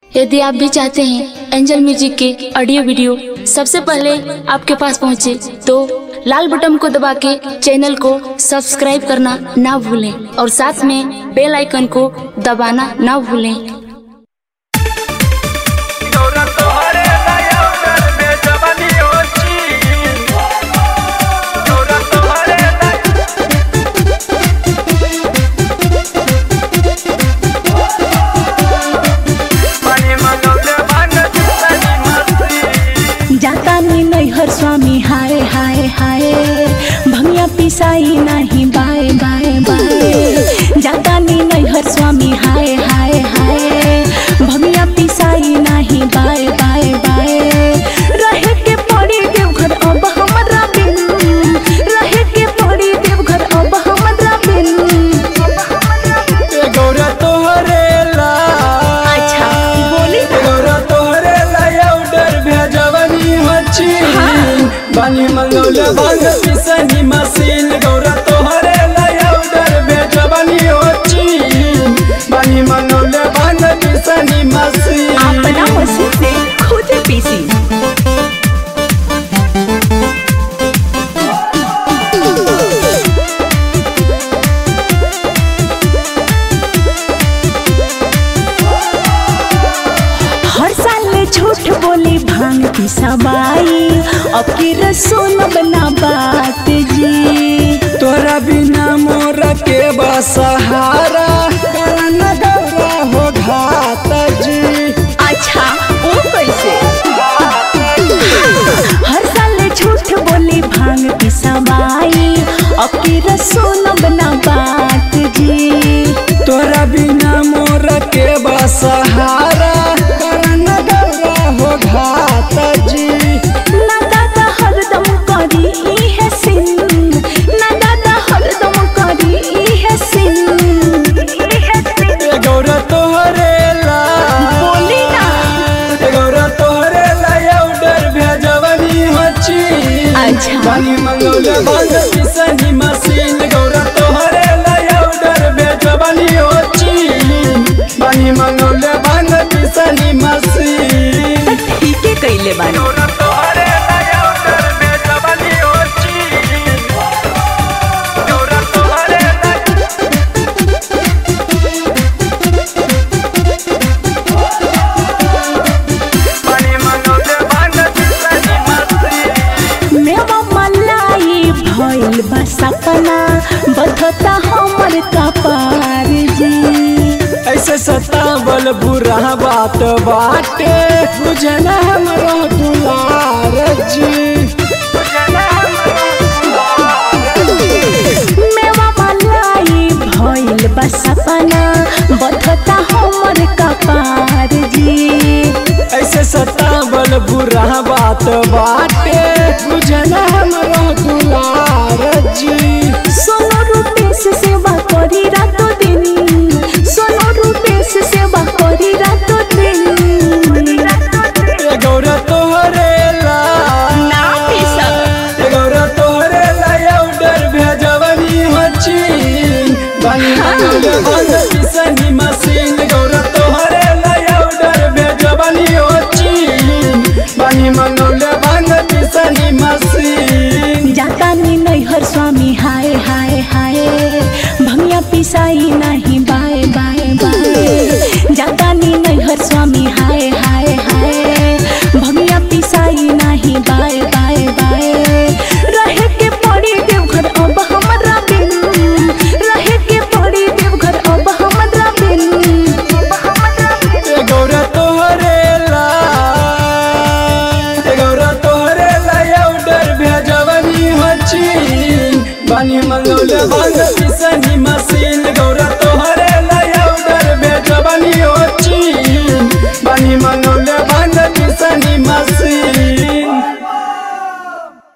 यदि आप भी चाहते हैं एंजल म्यूजिक के ऑडियो वीडियो सबसे पहले आपके पास पहुंचे तो लाल बटन को दबा के चैनल को सब्सक्राइब करना ना भूलें और साथ में बेल आइकन को दबाना ना भूलें Ahora tomaré la llave de Giovanni Occhi. Ahora tomaré la Mani manole bana chutani masti. जाता नी नैहर स्वामी हाय हाय हाय भमिया पिसाई नाही बाय बाय बाय जाता नी नैहर स्वामी हाय हाय हाय भमिया पिसाई नाही बाय बाय बाय रहे के पड़ी देवघर अब हमरा बिन रहे के पड़ी देवघर अब हमरा बिन ए गौरा तोहरे ला अच्छा बोली ए गौरा तोहरे ला याउडर भेजवनी हची बानी मंगौले बांग पिसनी मशीन गौरा तोहरे ला याउडर भेजवनी हची बानी मंगौले बांग पिसनी मशीन अपना मशीन से खुद पीसी हर साल झूठ बोली भांग की सवाई अब की रसोन बना बात जी तोरा बिना मोर के बसहारा करन गौरा हो घात जी अच्छा वो कैसे हर साल झूठ बोली भांग की सवाई अब की रसोन बना बात जी तोरा बिना मोर के बसहारा करन गौरा हो घात जी ना दादा हरदम करी इहे सिन ना दादा हरदम करी इहे सिन ए गौरा तोहरे ला बोली ना ए गौरा तोहरे ला याउडर भेजवनी हची अच्छा। बानी मंगौले बांग पिसनी मशीन गौरा तोहरे ला याउडर भेजवनी हची बानी मंगौले बांग पिसनी मशीन ठीक है कैले बानी गौरा तोहरे ला याउडर भेजवनी हची गौरा तोहरे ला बानी मंगौले बांग पिसनी मशीन मेवा मलाई भइल बा सपना बधता हमर कपार जी ऐसे सतावल बुरा बात बाटे बुझना हमरो दुलार जी मेवा मलाई भइल बा सपना बधता हमर कपार जी ऐसे सतावल बुरा बात बाटे बुझना हमरो दुलार जी सोनो रूपेश सेवा करी रातो दिन सोनो रूपेश सेवा करी रातो दिन ए गौरा तोहरे ला ना पी सक ए गौरा तोहरे ला याउडर भेजवनी हची बानी मंगल बंद पिसनी मशीन गौरा तोहरे ला याउडर भेजवनी हची बानी मंगल बंद पिसनी मशीन जाता नी नैहर स्वामी हाय हाय हाय भमिया पिसाई नाही बाय बाय बाय जाता नी नैहर स्वामी